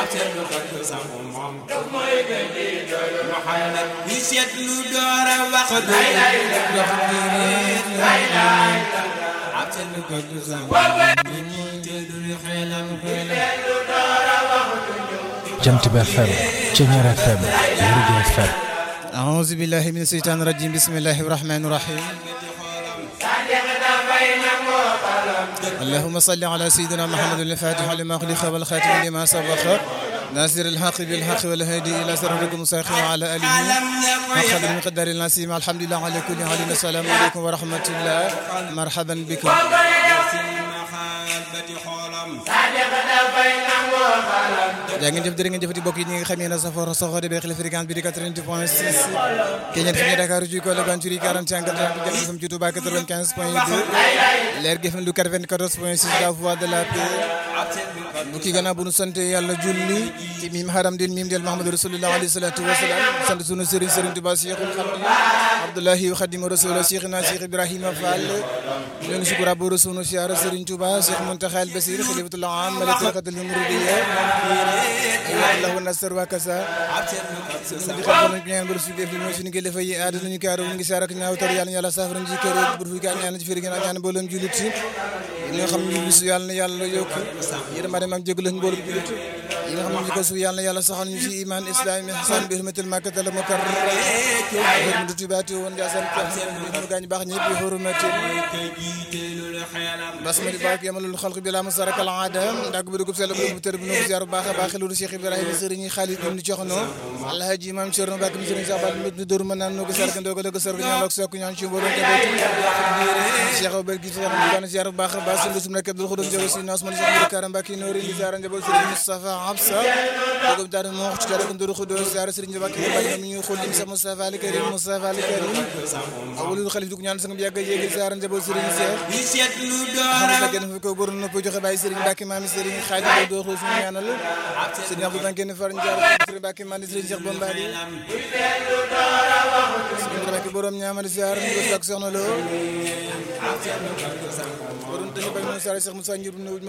seetlu ko du sax moom Muhammad bi seetlu door a wax du dox di réer ab seetlu ko du sax moom ñi te du xelam xelam Jant bi FM Ceñeer FM Lergui FM أعوذ بالله من الشيطان الرجيم بسم الله الرحمن الرحيم اللهم صل على سيدنا محمد الفاتح لما خلق والخاتم لما سبق ناصر الحق بالحق والهادي إلى صراطك المستقيم وعلى آله أخذ من قدر النسيم الحمد لله على كل حال السلام عليكم ورحمة الله مرحبا بكم jaa ngeen jëf jërë ngeen jëfati bokk yi ñi nga xam ne safar soxode be xel fréquence bi di 88 point 6 Keñet fi ñu Dakar ci ko la Banjuri 41 80 jëm sam ci Touba 95 point 2 leer gi FM lu 94 point 6 la voix de la paix bu ki gannaaw bu nu sant yàlla julli ci mim haram din mim del Mahamadou Rasulullah alayhi salatu wasalaam sant sunu sëriñ sëriñ Touba Cheikhul Khadim Abdoulahi wa Khadim Rasul Cheikhna Cheikh Ibrahima Fall ñu ngi sukura bu sunu siyaara sëriñ Touba Cheikh Muntaxa al Basir Khalifatul Am mala tariqatul Muridiyya Allah nasar wa kasa di xam nañ ñaan bu su def mooy suñu kilifa yi aada nañu kaaro ngi saar ak ñaaw tar yàlla yàlla saafara ji kër bu fi ka ñaan ci firi gën a ñaan mboolem julit ci ñoo xam ñu bisu yàlla na yàlla yokk yërmande mag jégal lañ mboolem julit yi nga xam ne ko su yàlla na yàlla saxal ñu ci iman islam ihsan bi hurmatil makkatal mukarram hurmatu tibati woon jaasan ko ñu gaañ baax ñëpp bi hurmatil basmali baak yamalul xalq bi la masarakal aada ndag bu dugub sell bu tër bu no ziar baax a baax lu Cheikh Ibrahima sëriñ Khalid ibn Coxno alhaji imam Cerno Bakk mi sëriñ Sax Bal mi dóor ma naan no ko sark ndoo ko la ko sark ñaan ak sokk ñaan ci mbooloo njaboot Cheikh Obar gi sama ñu ziar bu baax a baax sunu sum nekk Abdul Khudum jago si nas man Cheikh Karam Bakki noori di ziar njaboot sëriñ Moustapha Absa dogo daal mo wax ci dara ko ndoor xudo ziar sëriñ Bakki Bakki mi ñu xol lim sa Moustapha al Karim Moustapha al Karim awulul xalif dug ñaan sang yàgg yéegi ziar njaboot sëriñ Cheikh xam nga gën fi ko bor nopp joxe bàyyi sëriñ Bakki maami sëriñ Xaadim do xul suñu ñaanal sëriñ Abdou Banké far njaar sëriñ Bakki maami sëriñ Cheikh Bombali sëriñ Bakki borom ñaamal ziar ñu ko ak soxna lo borom tëni bañ mo sare Cheikh Moussa Ndiour